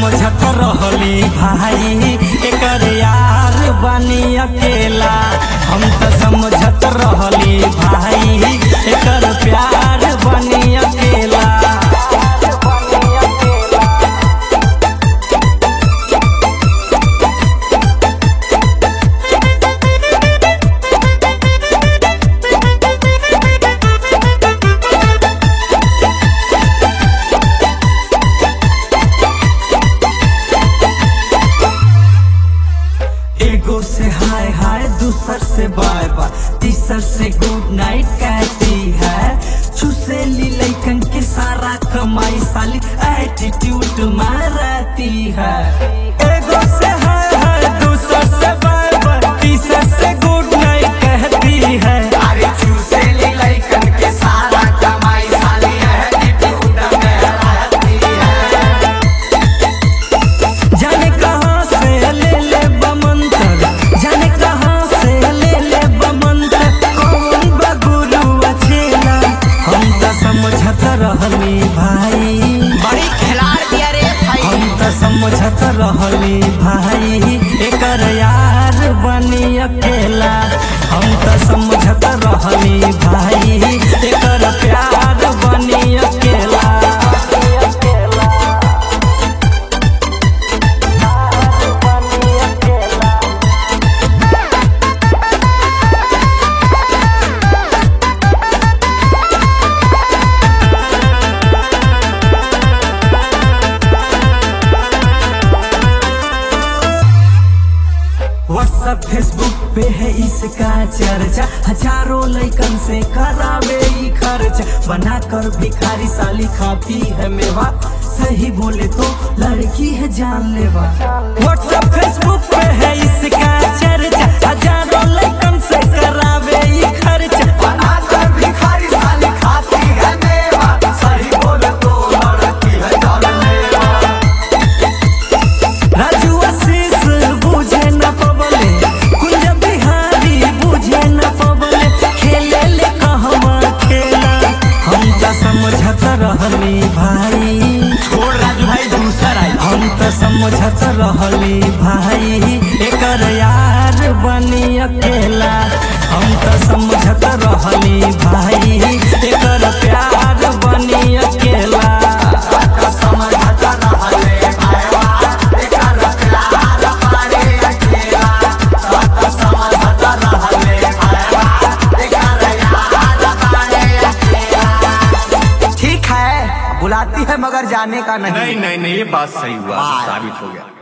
समझत रहली भाई एकर यार बनी अकेला हम त समझत रहली भाई एकर प्यार बनी अकेला एगो से हाय हाय दूसर से बाय बाय तीसर से गुड नाइट कहती है छुसेली लैकन के सारा कमाई साली एटीट्यूड मारती है एगो से हाय हाय दूसर से बाय बाय तीसर से गुड नाइट कहती है अरे चूसेली लइकन के सारा कमाई साली एटीट्यूड में रहती है जाने कहाँ से ले ले बमंतर जाने कहाँ से ले ले बमंतर कौन बगुरु अचेला हम त समझत रहली भाई बड़ी खिलाड़ दिया रे भाई हम त समझत रहली भाई एकर यार बनी अकेला हम त समझत रहली भाई एकर प्यार बनी अकेला व्हाट्सएप फेसबुक पे है इसका चर्चा हजारों लइकन से करावे ई खर्च बना कर भिखारी साली खाती है मेवा सही बोले तो लड़की है जान लेवा व्हाट्सएप फेसबुक पे है इसका चर्चा हजारों लइकन से करावे ई खर्च बनाकर भिखारी साली खाती है मेवा सही बोले तो लड़की है जानलेवा राजू आशीष बुझे न पवले कुंज बिहारी बुझे न पवले खेले ले कहवा खेला हम त समझत रहली भाई छोड़ राजू भाई दूसर आई हम त समझत रहली भाई एकर यार बनी अकेला हम त समझत रहली भाई एकर प्यार बनी अकेला समझत रहले भाईवा एकर प्यार पारे अकेला सत समझत रहले भाईवा एकर यार पारे अकेला ठीक है बुलाती है मगर जाने का नहीं नहीं नहीं नहीं ये बात सही हुआ बाय। साबित हो गया